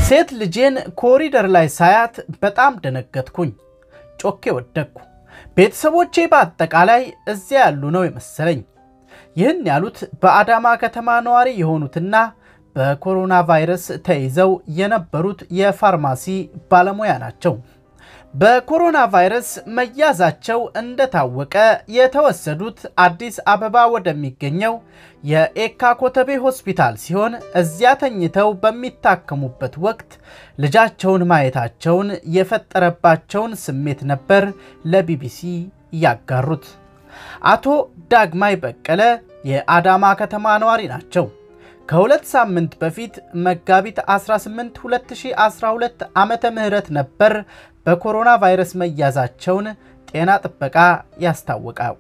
ሴት ልጄን ኮሪደር ላይ ሳያት በጣም ደነገጥኩኝ። ጮኬ ወደቅኩ። ቤተሰቦቼ በአጠቃላይ እዚያ ያሉ ነው የመሰለኝ። ይህን ያሉት በአዳማ ከተማ ነዋሪ የሆኑትና በኮሮና ቫይረስ ተይዘው የነበሩት የፋርማሲ ባለሙያ ናቸው። በኮሮና ቫይረስ መያዛቸው እንደታወቀ የተወሰዱት አዲስ አበባ ወደሚገኘው የኤካ ኮተቤ ሆስፒታል ሲሆን እዚያ ተኝተው በሚታከሙበት ወቅት ልጃቸውን ማየታቸውን የፈጠረባቸውን ስሜት ነበር ለቢቢሲ ያጋሩት። አቶ ዳግማይ በቀለ የአዳማ ከተማ ነዋሪ ናቸው። ከሁለት ሳምንት በፊት መጋቢት 18 2012 ዓመተ ምህረት ነበር በኮሮና ቫይረስ መያዛቸውን ጤና ጥበቃ ያስታወቀው።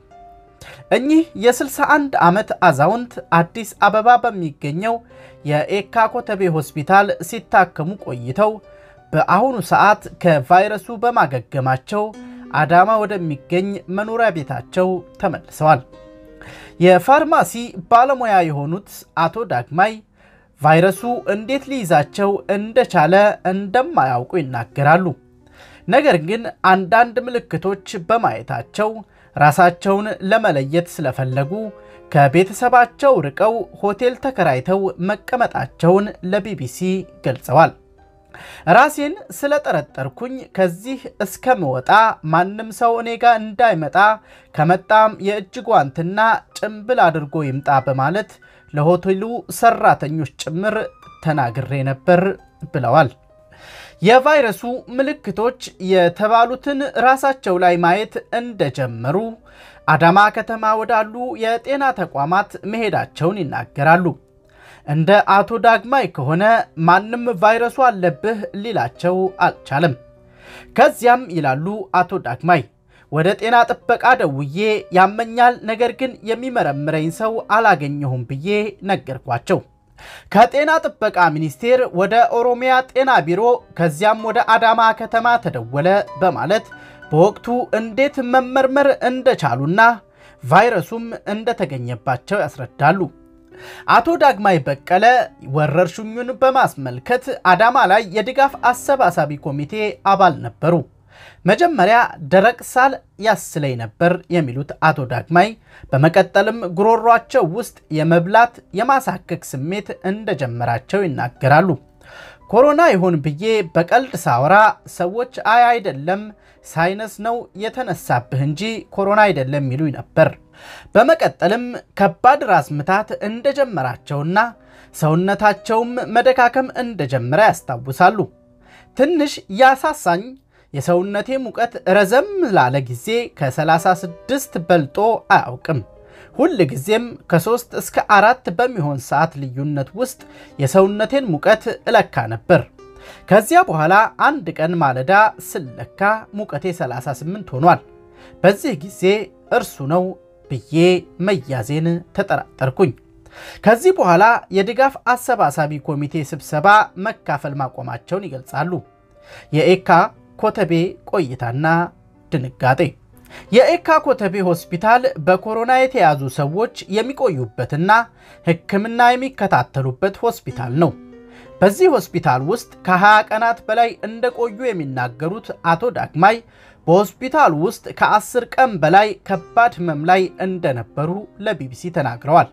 እኚህ የ61 ዓመት አዛውንት አዲስ አበባ በሚገኘው የኤካ ኮተቤ ሆስፒታል ሲታከሙ ቆይተው በአሁኑ ሰዓት ከቫይረሱ በማገገማቸው አዳማ ወደሚገኝ መኖሪያ ቤታቸው ተመልሰዋል። የፋርማሲ ባለሙያ የሆኑት አቶ ዳግማይ ቫይረሱ እንዴት ሊይዛቸው እንደቻለ እንደማያውቁ ይናገራሉ። ነገር ግን አንዳንድ ምልክቶች በማየታቸው ራሳቸውን ለመለየት ስለፈለጉ ከቤተሰባቸው ርቀው ሆቴል ተከራይተው መቀመጣቸውን ለቢቢሲ ገልጸዋል። ራሴን ስለጠረጠርኩኝ ከዚህ እስከምወጣ ማንም ሰው እኔ ጋር እንዳይመጣ ከመጣም የእጅ ጓንትና ጭንብል አድርጎ ይምጣ በማለት ለሆቴሉ ሰራተኞች ጭምር ተናግሬ ነበር ብለዋል። የቫይረሱ ምልክቶች የተባሉትን ራሳቸው ላይ ማየት እንደጀመሩ አዳማ ከተማ ወዳሉ የጤና ተቋማት መሄዳቸውን ይናገራሉ። እንደ አቶ ዳግማይ ከሆነ ማንም ቫይረሱ አለብህ ሊላቸው አልቻለም። ከዚያም ይላሉ አቶ ዳግማይ ወደ ጤና ጥበቃ ደውዬ ያመኛል፣ ነገር ግን የሚመረምረኝ ሰው አላገኘሁም ብዬ ነገርኳቸው። ከጤና ጥበቃ ሚኒስቴር ወደ ኦሮሚያ ጤና ቢሮ ከዚያም ወደ አዳማ ከተማ ተደወለ በማለት በወቅቱ እንዴት መመርመር እንደቻሉና ቫይረሱም እንደተገኘባቸው ያስረዳሉ። አቶ ዳግማይ በቀለ ወረርሽኙን በማስመልከት አዳማ ላይ የድጋፍ አሰባሳቢ ኮሚቴ አባል ነበሩ። መጀመሪያ ደረቅ ሳል ያስለኝ ነበር የሚሉት አቶ ዳግማይ በመቀጠልም ጉሮሯቸው ውስጥ የመብላት የማሳከክ ስሜት እንደጀመራቸው ይናገራሉ። ኮሮና ይሆን ብዬ በቀልድ ሳወራ ሰዎች አይ አይደለም ሳይነስ ነው የተነሳብህ እንጂ ኮሮና አይደለም ይሉኝ ነበር። በመቀጠልም ከባድ ራስ ምታት እንደጀመራቸውና ሰውነታቸውም መደካከም እንደጀመረ ያስታውሳሉ። ትንሽ ያሳሳኝ የሰውነቴ ሙቀት ረዘም ላለ ጊዜ ከ36 በልጦ አያውቅም። ሁል ጊዜም ከሶስት እስከ አራት በሚሆን ሰዓት ልዩነት ውስጥ የሰውነቴን ሙቀት እለካ ነበር። ከዚያ በኋላ አንድ ቀን ማለዳ ስለካ ሙቀቴ 38 ሆኗል። በዚህ ጊዜ እርሱ ነው ብዬ መያዜን ተጠራጠርኩኝ። ከዚህ በኋላ የድጋፍ አሰባሳቢ ኮሚቴ ስብሰባ መካፈል ማቆማቸውን ይገልጻሉ። የኤካ ኮተቤ ቆይታና ድንጋጤ የኤካ ኮተቤ ሆስፒታል በኮሮና የተያዙ ሰዎች የሚቆዩበትና ሕክምና የሚከታተሉበት ሆስፒታል ነው። በዚህ ሆስፒታል ውስጥ ከ20 ቀናት በላይ እንደቆዩ የሚናገሩት አቶ ዳግማይ በሆስፒታሉ ውስጥ ከ10 ቀን በላይ ከባድ ህመም ላይ እንደነበሩ ለቢቢሲ ተናግረዋል።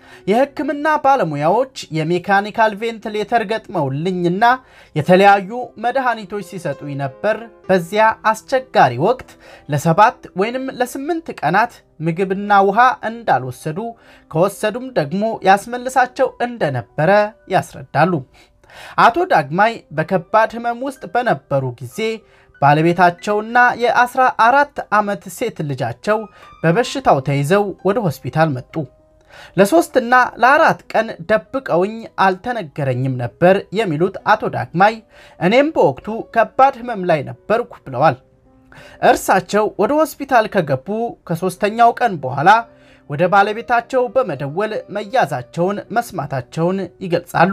የህክምና ባለሙያዎች የሜካኒካል ቬንትሌተር ገጥመውልኝና የተለያዩ መድኃኒቶች ሲሰጡኝ ነበር። በዚያ አስቸጋሪ ወቅት ለሰባት ወይንም ለስምንት ቀናት ምግብና ውሃ እንዳልወሰዱ ከወሰዱም ደግሞ ያስመልሳቸው እንደነበረ ያስረዳሉ። አቶ ዳግማይ በከባድ ህመም ውስጥ በነበሩ ጊዜ ባለቤታቸውና የ14 ዓመት ሴት ልጃቸው በበሽታው ተይዘው ወደ ሆስፒታል መጡ። ለሶስትና ለአራት ቀን ደብቀውኝ አልተነገረኝም ነበር የሚሉት አቶ ዳግማይ እኔም በወቅቱ ከባድ ህመም ላይ ነበርኩ ብለዋል። እርሳቸው ወደ ሆስፒታል ከገቡ ከሶስተኛው ቀን በኋላ ወደ ባለቤታቸው በመደወል መያዛቸውን መስማታቸውን ይገልጻሉ።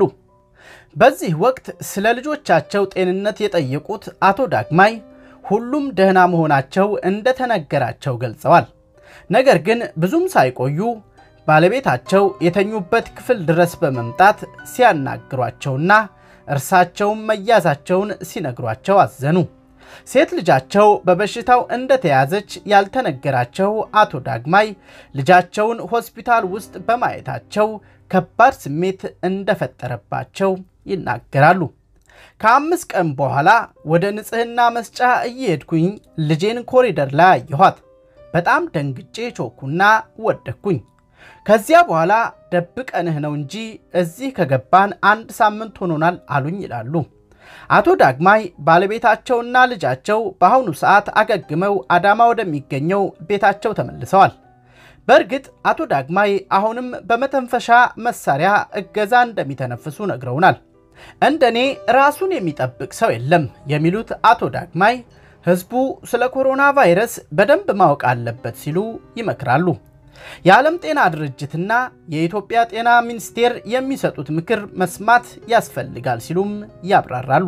በዚህ ወቅት ስለ ልጆቻቸው ጤንነት የጠየቁት አቶ ዳግማይ ሁሉም ደህና መሆናቸው እንደተነገራቸው ገልጸዋል። ነገር ግን ብዙም ሳይቆዩ ባለቤታቸው የተኙበት ክፍል ድረስ በመምጣት ሲያናግሯቸውና እርሳቸውም መያዛቸውን ሲነግሯቸው አዘኑ። ሴት ልጃቸው በበሽታው እንደተያዘች ያልተነገራቸው አቶ ዳግማይ ልጃቸውን ሆስፒታል ውስጥ በማየታቸው ከባድ ስሜት እንደፈጠረባቸው ይናገራሉ። ከአምስት ቀን በኋላ ወደ ንጽህና መስጫ እየሄድኩኝ ልጄን ኮሪደር ላይ አየኋት። በጣም ደንግጬ ቾኩና ወደኩኝ። ከዚያ በኋላ ደብቀንህ ነው እንጂ እዚህ ከገባን አንድ ሳምንት ሆኖናል አሉኝ ይላሉ። አቶ ዳግማይ ባለቤታቸውና ልጃቸው በአሁኑ ሰዓት አገግመው አዳማ ወደሚገኘው ቤታቸው ተመልሰዋል። በእርግጥ አቶ ዳግማይ አሁንም በመተንፈሻ መሳሪያ እገዛ እንደሚተነፍሱ ነግረውናል። እንደኔ ራሱን የሚጠብቅ ሰው የለም የሚሉት አቶ ዳግማይ ህዝቡ ስለ ኮሮና ቫይረስ በደንብ ማወቅ አለበት ሲሉ ይመክራሉ። የዓለም ጤና ድርጅትና የኢትዮጵያ ጤና ሚኒስቴር የሚሰጡት ምክር መስማት ያስፈልጋል ሲሉም ያብራራሉ።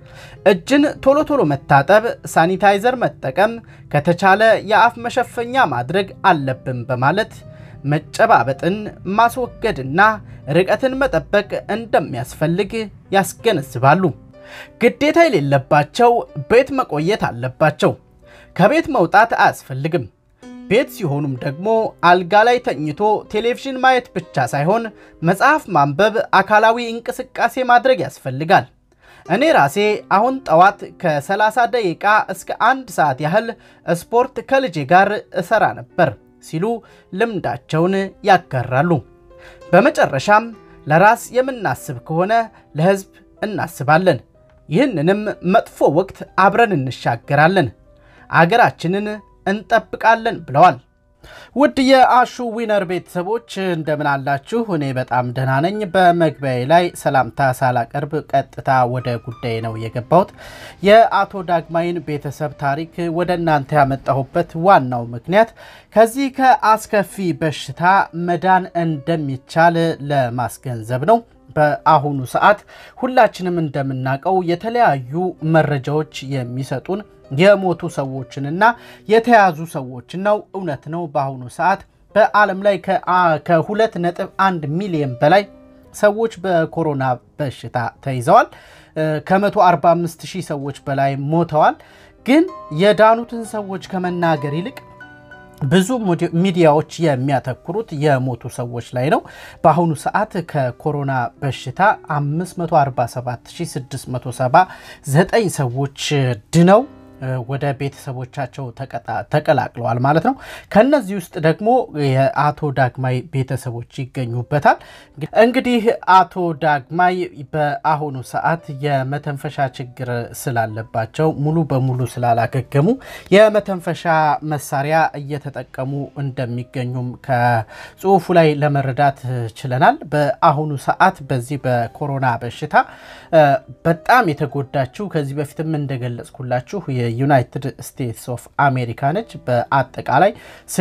እጅን ቶሎ ቶሎ መታጠብ፣ ሳኒታይዘር መጠቀም፣ ከተቻለ የአፍ መሸፈኛ ማድረግ አለብን በማለት መጨባበጥን ማስወገድና ርቀትን መጠበቅ እንደሚያስፈልግ ያስገነዝባሉ። ግዴታ የሌለባቸው ቤት መቆየት አለባቸው። ከቤት መውጣት አያስፈልግም። ቤት ሲሆኑም ደግሞ አልጋ ላይ ተኝቶ ቴሌቪዥን ማየት ብቻ ሳይሆን መጽሐፍ ማንበብ፣ አካላዊ እንቅስቃሴ ማድረግ ያስፈልጋል። እኔ ራሴ አሁን ጠዋት ከ30 ደቂቃ እስከ አንድ ሰዓት ያህል ስፖርት ከልጄ ጋር እሰራ ነበር ሲሉ ልምዳቸውን ያጋራሉ። በመጨረሻም ለራስ የምናስብ ከሆነ ለሕዝብ እናስባለን። ይህንንም መጥፎ ወቅት አብረን እንሻገራለን፣ አገራችንን እንጠብቃለን ብለዋል። ውድ የአሹ ዊነር ቤተሰቦች እንደምን አላችሁ? እኔ በጣም ደህና ነኝ። በመግቢያዬ ላይ ሰላምታ ሳላቀርብ ቀጥታ ወደ ጉዳይ ነው የገባሁት። የአቶ ዳግማይን ቤተሰብ ታሪክ ወደ እናንተ ያመጣሁበት ዋናው ምክንያት ከዚህ ከአስከፊ በሽታ መዳን እንደሚቻል ለማስገንዘብ ነው። በአሁኑ ሰዓት ሁላችንም እንደምናውቀው የተለያዩ መረጃዎች የሚሰጡን የሞቱ ሰዎችንና የተያዙ ሰዎችን ነው። እውነት ነው። በአሁኑ ሰዓት በዓለም ላይ ከሁለት ነጥብ አንድ ሚሊዮን በላይ ሰዎች በኮሮና በሽታ ተይዘዋል። ከ145 ሺህ ሰዎች በላይ ሞተዋል። ግን የዳኑትን ሰዎች ከመናገር ይልቅ ብዙ ሚዲያዎች የሚያተኩሩት የሞቱ ሰዎች ላይ ነው። በአሁኑ ሰዓት ከኮሮና በሽታ 547679 ሰዎች ድነው ወደ ቤተሰቦቻቸው ተቀላቅለዋል ማለት ነው። ከነዚህ ውስጥ ደግሞ የአቶ ዳግማይ ቤተሰቦች ይገኙበታል። እንግዲህ አቶ ዳግማይ በአሁኑ ሰዓት የመተንፈሻ ችግር ስላለባቸው ሙሉ በሙሉ ስላላገገሙ የመተንፈሻ መሳሪያ እየተጠቀሙ እንደሚገኙም ከጽሁፉ ላይ ለመረዳት ችለናል። በአሁኑ ሰዓት በዚህ በኮሮና በሽታ በጣም የተጎዳችው ከዚህ በፊትም እንደገለጽኩላችሁ የዩናይትድ ስቴትስ ኦፍ አሜሪካ ነች። በአጠቃላይ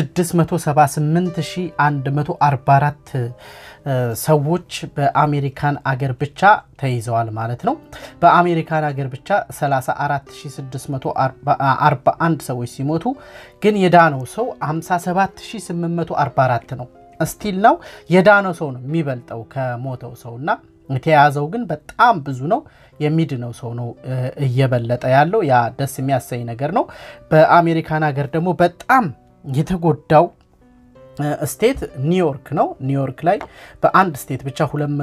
678144 ሰዎች በአሜሪካን አገር ብቻ ተይዘዋል ማለት ነው። በአሜሪካን አገር ብቻ 34641 ሰዎች ሲሞቱ ግን የዳነው ሰው 57844 ነው። ስቲል ነው የዳነው ሰው ነው የሚበልጠው ከሞተው ሰው እና የተያዘው ግን በጣም ብዙ ነው። የሚድነው ሰው ነው እየበለጠ ያለው። ያ ደስ የሚያሰኝ ነገር ነው። በአሜሪካን ሀገር ደግሞ በጣም የተጎዳው ስቴት ኒውዮርክ ነው። ኒውዮርክ ላይ በአንድ ስቴት ብቻ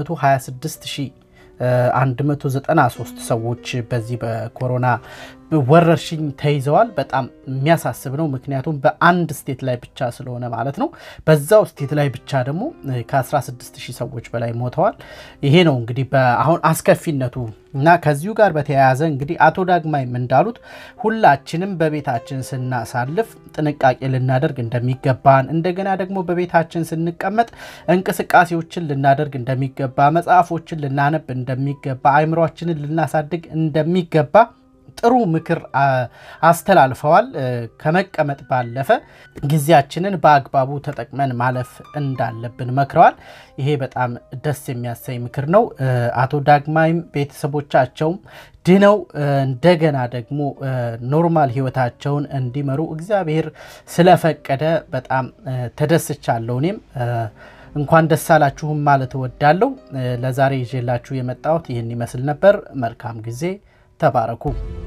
226193 ሰዎች በዚህ በኮሮና ወረርሽኝ ተይዘዋል። በጣም የሚያሳስብ ነው። ምክንያቱም በአንድ ስቴት ላይ ብቻ ስለሆነ ማለት ነው። በዛው ስቴት ላይ ብቻ ደግሞ ከ16000 ሰዎች በላይ ሞተዋል። ይሄ ነው እንግዲህ አሁን አስከፊነቱ እና ከዚሁ ጋር በተያያዘ እንግዲህ አቶ ዳግማይም እንዳሉት ሁላችንም በቤታችን ስናሳልፍ ጥንቃቄ ልናደርግ እንደሚገባን እንደገና ደግሞ በቤታችን ስንቀመጥ እንቅስቃሴዎችን ልናደርግ እንደሚገባ መጽሐፎችን ልናነብ እንደሚገባ አእምሯችንን ልናሳድግ እንደሚገባ ጥሩ ምክር አስተላልፈዋል። ከመቀመጥ ባለፈ ጊዜያችንን በአግባቡ ተጠቅመን ማለፍ እንዳለብን መክረዋል። ይሄ በጣም ደስ የሚያሰኝ ምክር ነው። አቶ ዳግማይም ቤተሰቦቻቸውም ድነው እንደገና ደግሞ ኖርማል ሕይወታቸውን እንዲመሩ እግዚአብሔር ስለፈቀደ በጣም ተደስቻለሁ እኔም እንኳን ደስ አላችሁም ማለት እወዳለሁ። ለዛሬ ይዤላችሁ የመጣሁት ይህን ይመስል ነበር። መልካም ጊዜ። ተባረኩ።